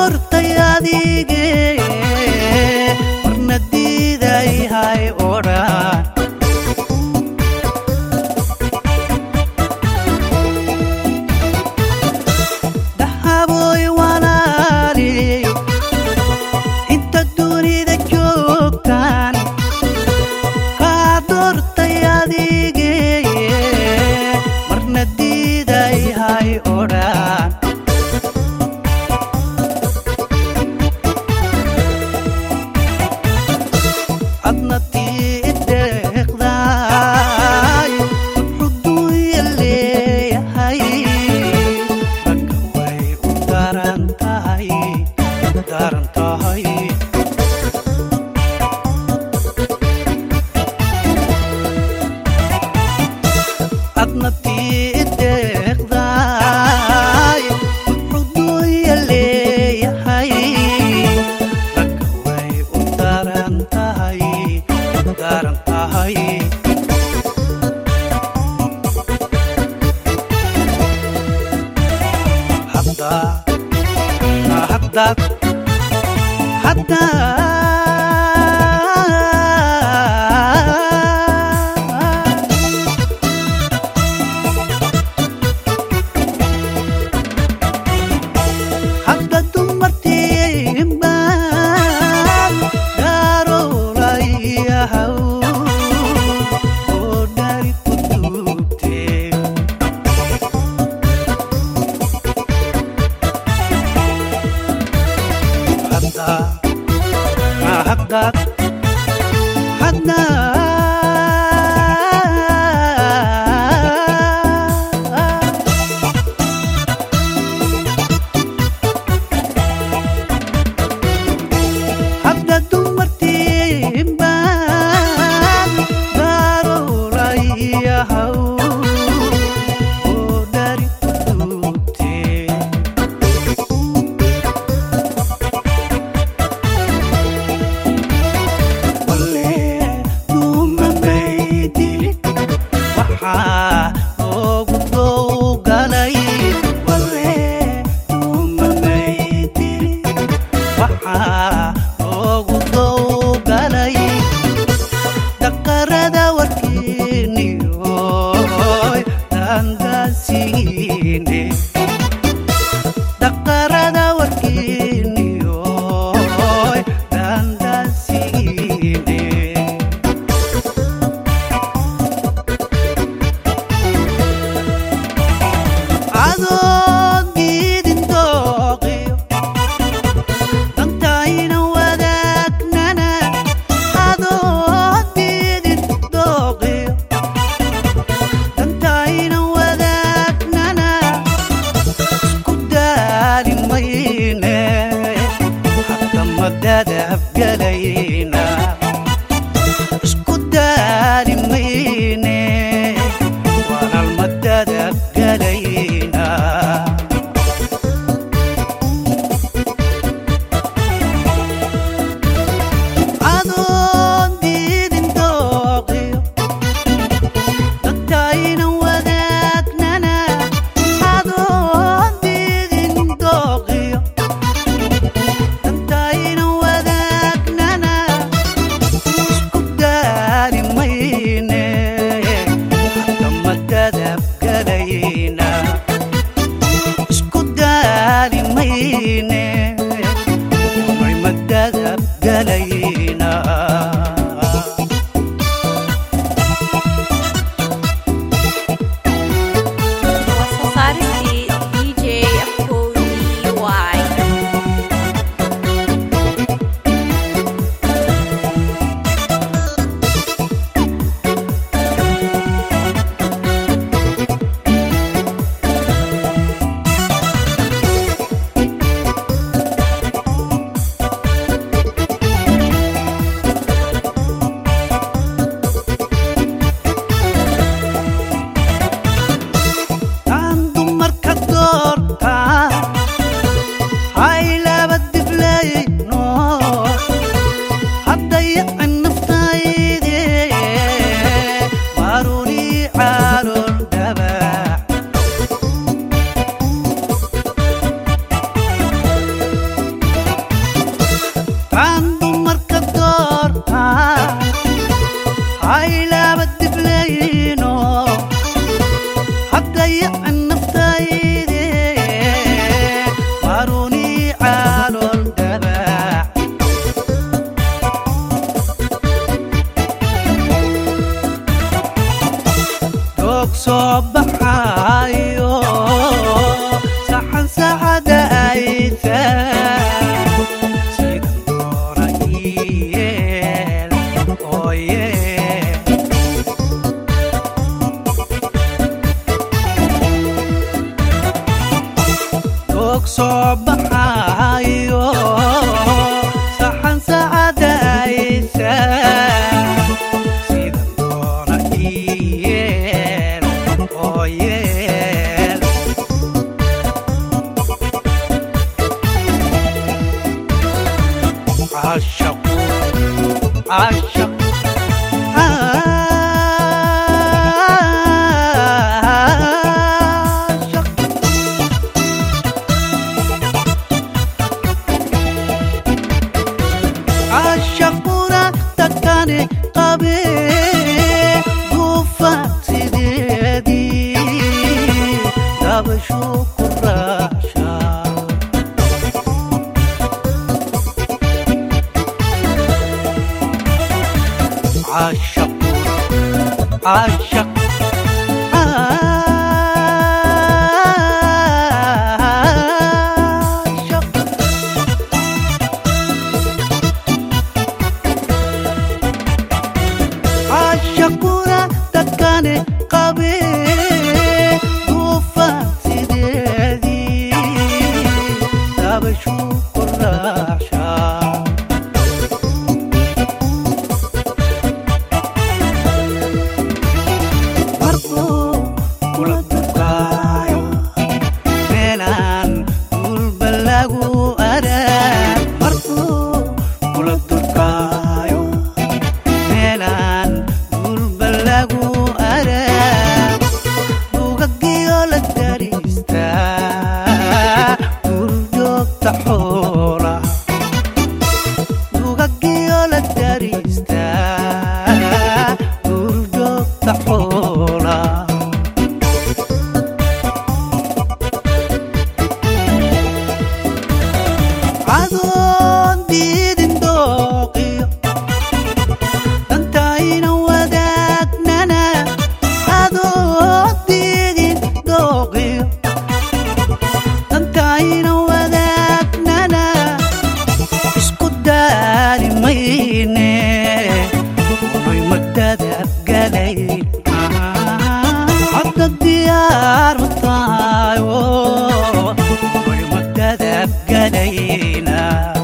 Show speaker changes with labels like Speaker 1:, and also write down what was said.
Speaker 1: doortay adige marna diidayhay odhan dahaboy walaali inta dunida joogtaan kaa doortay adige marna diidayhay odhan adna tii deeqdaay xuduuya leeyahay ragga way u daran tahay daran tahay adna tii deeqdaay xuduuya leeyahay ragga way u daran tahay daran tahay hadda haddaad hadda hadda dumartiinbaan daarowlayahaw oo dhari ku duubtee hadda haddaad hadda hadda dumartiinbaan daarowlayahaw oo dhari ku duubtee walle duumamaydilid waxaa loogu dowgalay walle duumamaydilid waxaa loogu dowgalay daqarada warkiiniyoy daandaasiine daqarada warkiiniyoy daandaasiine adoon diidin dooqiyo dantayna wadaagnana adoon diidin dooqiyo dantayna wadaagnana isku daali mayne hadda madadabgalayna isku daali mayne walal madadabgalayna adoon diidin dooqiyo dadkayna wadaagnana adoon diidin dooqiyo dadkayna wadaag aan dumarka doortaa haylaaba diblayno haddayacan naftayde maruni calool dabaac doog soo baxayo saxan saxada ayta sida doona iyeel ooye doog soo baxayo saxan saxada ayta sida doona iyeel ooyeel عاشق عاشق عاشق عاشقنا تكاني قبي قوفا سيدي دابشو كراشا عاشق عاشق عاشق عاشقنا تكاني قبي وفا سيدي دابشو كراشا markuu kula durkaayo meelaan dhulba lagu arag markuu kula durkaayo meelaan dhulba lagu arag dugagiyo la dariista gurjoogta xoola dugagiyo la dariista gurjoogta xoola cadoon diidin dooqiyo dantayna wadaagnana cadoon diidin dooqiyo dantayna wadaagnana isku daali mayne unay madadabgalayn hadda diyaar ma tahayo unay madadabgalayna